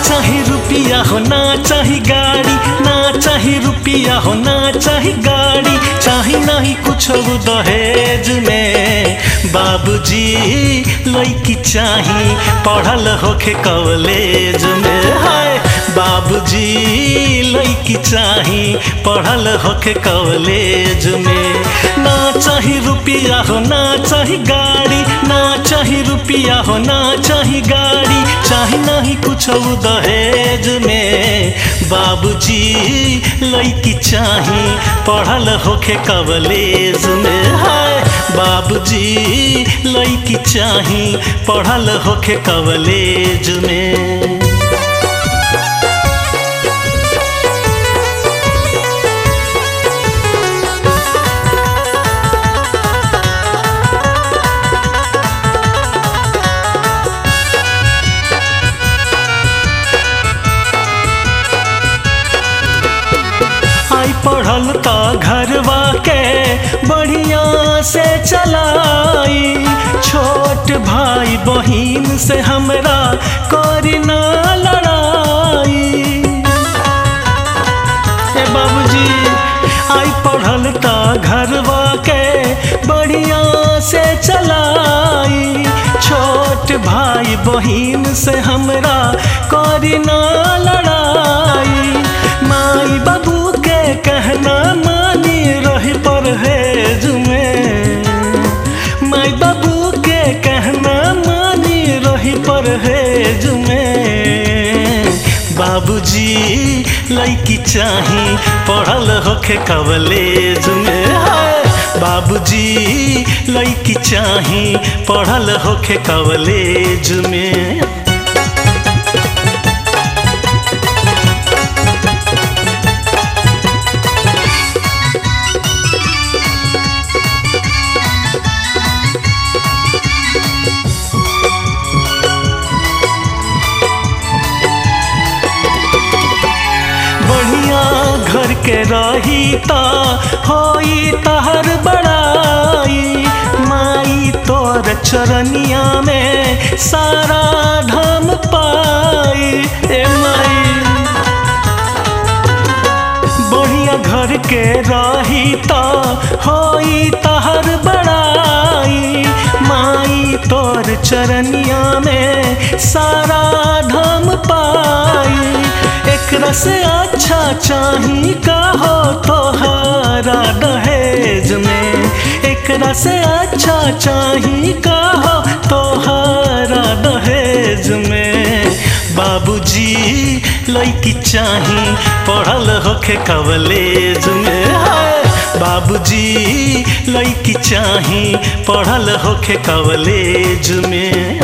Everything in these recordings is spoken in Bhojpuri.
चाही रुपिया हो ना चाही गाड़ी ना चाही रुपिया हो ना चाही गाड़ी चाही नहीं कुछ दहेज में बाबूजी लड़की चाही पढ़ल होके कॉलेज में हाय बाबूजी लड़की चाही पढ़ल होके कॉलेज में ना चाही रुपिया हो ना चाही गाड़ी ना चाही रुपिया हो ना चाही गाड़ी चाही नहीं कुछ दहेज में बाबूजी लड़की चाही पढ़ल होके कॉलेज में हाय बाबूजी लड़की चाही पढ़ल होके कॉलेज में आई पढ़ल त घरवा के बढ़िया से चलाई छोट भाई बहिन से हमरा करी ना लड़ाई ए बाबूजी आई पढ़ल त घरवा के बढ़िया से चलाई छोट भाई बहिन से हमरा करी ना लड़ाई माई बाबू के कहना मानी रही परहेज में माई बाबू के कहना मानी रही परहेज में बाबूजी लड़की चाही पढ़ल होके कॉलेज में हाय बाबूजी लड़की चाही पढ़ल होके कॉलेज में बढ़िया घर के रही ता होई तहर बड़ाई माई तोर चरनिया में सारा धम पाई ए माई बढ़िया घर के रही ता होई तहर बड़ाई माई तोर चरनिया में सारा धम पाई एकरा से अच्छा चाही का हो तोहारा दहेज में एकरा से अच्छा चाही का हो तोहारा दहेज में बाबूजी लड़की चाही पढ़ल होके कॉलेज में हाय बाबूजी लड़की चाही पढ़ल होके कॉलेज में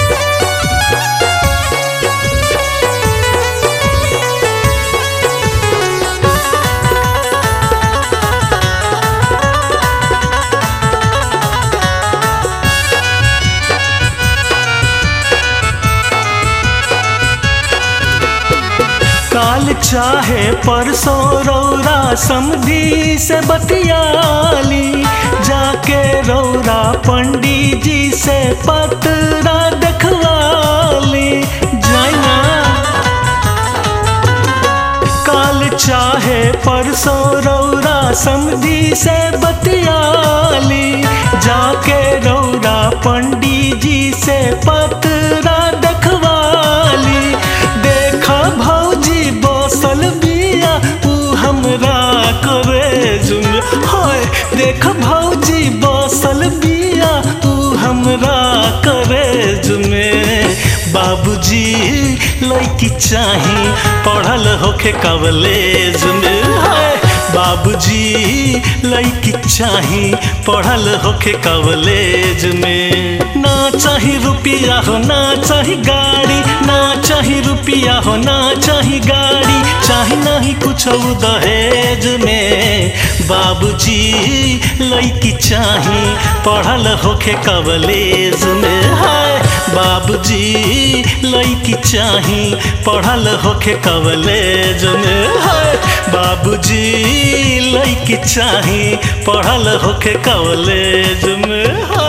काल चाहे परसों रौरा समधी से बतियाली जाके रौरा पंडित जी से पतरा देखवाली जाइना काल चाहे परसों रौरा समधी से बतियाली जाके रौरा पंडित जी से पतरा देखवाली देखा भौजी बसल बिया ऊ हमरा करे जुम हाय देख भौजी बसल बिया ऊ हमरा करे जुमे बाबूजी लड़की चाही पढ़ल होके कॉलेज में हाय बाबूजी लड़की चाही पढ़ल होके कॉलेज में ना चाही रुपिया हो ना चाही गाड़ी ना चाही रुपिया हो ना चाही गाड़ी चाही नहीं कुछ दहेज में बाबूजी लड़की चाही पढ़ल होके कॉलेज में हाय बाबूजी लड़की चाही पढ़ल होके कॉलेज में हाय बाबूजी लड़की चाही पढ़ल होके कॉलेज में हाय